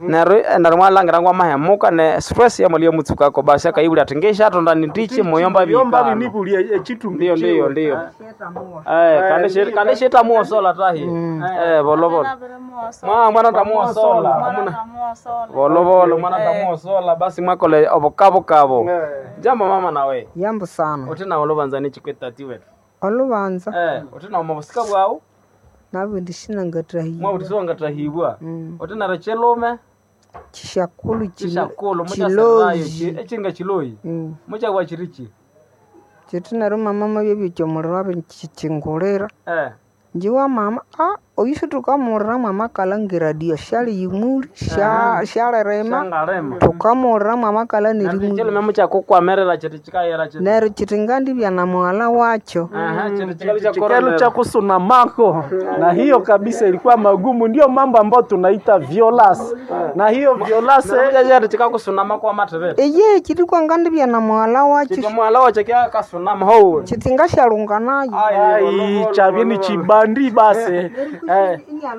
neryo neryo mwalangira ngwa mahemuka ne stress ya mwaliyo mutsukako basi akaibuli atingesha atonda nitiche moyomba yomba bikano binibulya echitumbi ndio ndio chiwe. ndio eh kande shi kande shi tamuo sola tahi eh bolo bolo mwa mwana tamuo sola amuna bolo bolo mwana tamuo sola basi mwakole obokabo kabo Eh. jambo mama nawe yambo sana utina olubanza chikwetati wetu olubanza eh utina omubusika bwawu nabwe ndishina ngatahiwa mwabutisionga tahibwa utina rechelume chishakulu chishakulu muchaserayo chiloyi echinga chiloyi Mm. muchagwa chirichi chitinaro mama mabyo byomuliro abe chichingulira eh njiwa mama a oyusu tukamulira mwama kalangira dio shali yimuli sha shalerema shangarema tukamulira mwama kala nirimuli chelume muchakukwamerera chiti chikayera chiti nero chitingandi bya na mwala wacho aha chiti chikali cha chikelo koronera. cha kusuna mako na hiyo kabisa ilikuwa magumu ndio mambo ambayo tunaita violence na hiyo violence chati chikakusunama kwa matevere eye chiti kwangandi bya na mwala wacho chiti mwala wache kyakasunama howe chitinga shalunga nayo ai chavini chibandi basi eh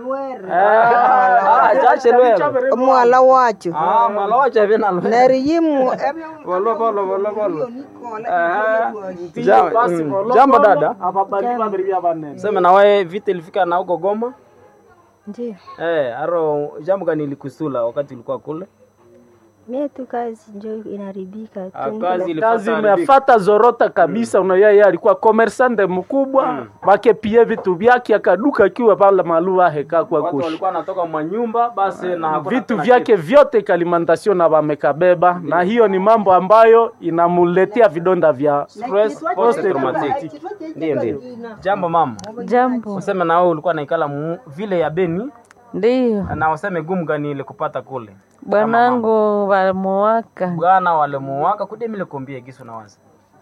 chachelwela mwala wacho mwala wache vinalo nero yimu bolo bolo bolo bolo Ndiyo basi Mm. volokolo, jambo dada ababali babiri bya banene sema nawe vita ilifika na huko Goma Ndio, eh aro jambo gani ilikusula wakati ulikuwa kule mie tu kazi njo inaribika Ah, tu. kazi kazi ilifata imefata zorota kabisa mm. unaya yeye alikuwa commerçante mkubwa mm. bake pia vitu vyake akaduka akiwa pale maluva heka kwa watu kushi walikuwa wanatoka mwa nyumba basi na hakuna vitu tena vyake vyote kalimantasio na wamekabeba na hiyo ni mambo ambayo inamuletea vidonda vya stress post traumatic ndio ndio jambo mama Jambo, useme na wewe ulikuwa naikala mu- vile ya Beni ndiyo na useme gumu gani ile kupata kule bwanangu walimuwaka, bwana wale muwaka kudemile kombie giso na wazi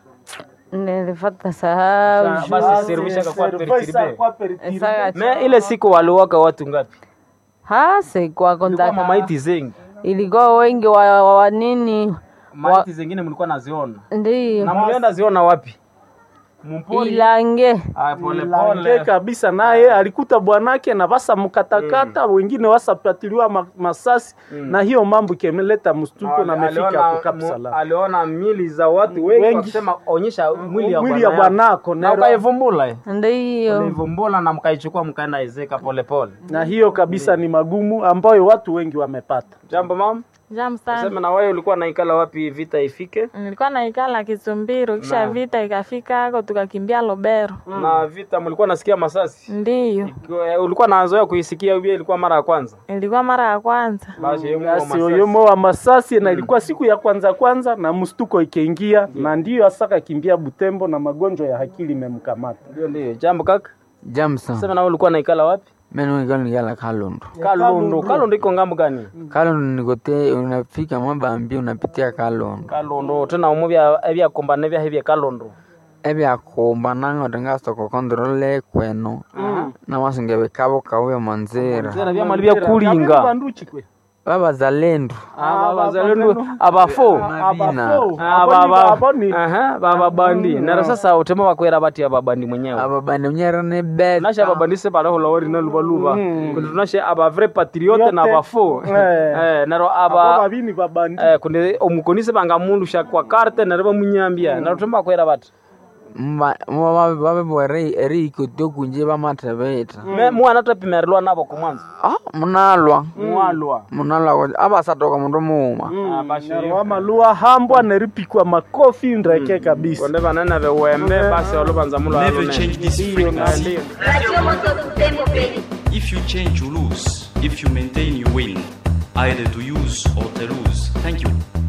nilifata sahau basi servisha kwa perikiribe Saka- me ile siku waliwaka watu ngapi hase kwa ilikuwa kontaka mamaiti zengi ilikuwa wengi wa, wa, wa nini maiti zingine mlikuwa naziona na ndiyo mlienda ziona wapi mpori ilange ah pole Lange pole kabisa naye alikuta bwanake na basa mkatakata wengine wasapatiliwa ma, masasi na hiyo mambo ikeleta mstuko na amefika aliona, hapo Cap mu- Salam. aliona mili za watu wengi Wengi. wakisema onyesha mwili ya mwili ya bwana yako. bwanako na nero ukaivumbula eh? ndiyo ukaivumbula na mkaichukua mkaenda ezeka pole pole na hiyo kabisa ni magumu ambayo watu wengi wamepata jambo mama Jam sana. sema na wewe ulikuwa naikala wapi vita ifike Nilikuwa naikala Kisumbiro, kisha vita ikafika hako tukakimbia Lobero. na vita mlikuwa nasikia masasi Ndiyo, Ikiwa- ulikuwa nazoea kuisikia hiyo ilikuwa mara ya kwanza ilikuwa mara ya kwanza. basi hiyo basi masasi. oyomo wa masasi na ilikuwa siku ya kwanza kwanza na mstuko ikiingia na ndiyo hasa kakimbia Butembo na magonjwa ya akili imemkamata ndio ndio jambo kaka Jamson, sema na wewe ulikuwa naikala wapi mimi nikala nikala Kalundu. kalundu kalundu iko ngambo gani Kalundu nikote, unafika Mabambi unapitia Kalundu. kalundu tena umuvya ebyakombana ebyahe bya kalundu ebyakumba nango tingasoko kontrole kweno namasinga bikabo kauya manzira zera byamali byakulinga banduchi kwe babazalendo abazalendo abafo mabina bababandi nero sasa utema bakwera bati ababandi mwenyewe ababani mnyera ne beta nashe ababandise barahulawori nalubaluba kundi tunashe aba vrai patriote na Yote. bafo Eh. Eh, nero abo aba babini babandi eh, kundi omukonise bangamulusha kwa karte nero bamunyambia nero utema bakwera bati babebwere eriko tyokunje bamatebeta Me- mwana tapimerilwa nabo kumwanza ah munalwa mwalwa munalwa abasatoka mundu muuma Nero wamalua hambwa neripikwa makofi ndreke kabisa konde banene bewembe basi olubanza mulo Never change this frequency. Radio Moto Tempo Peli. If you change, you lose. If you maintain, you win. Either to use or to lose. Thank you.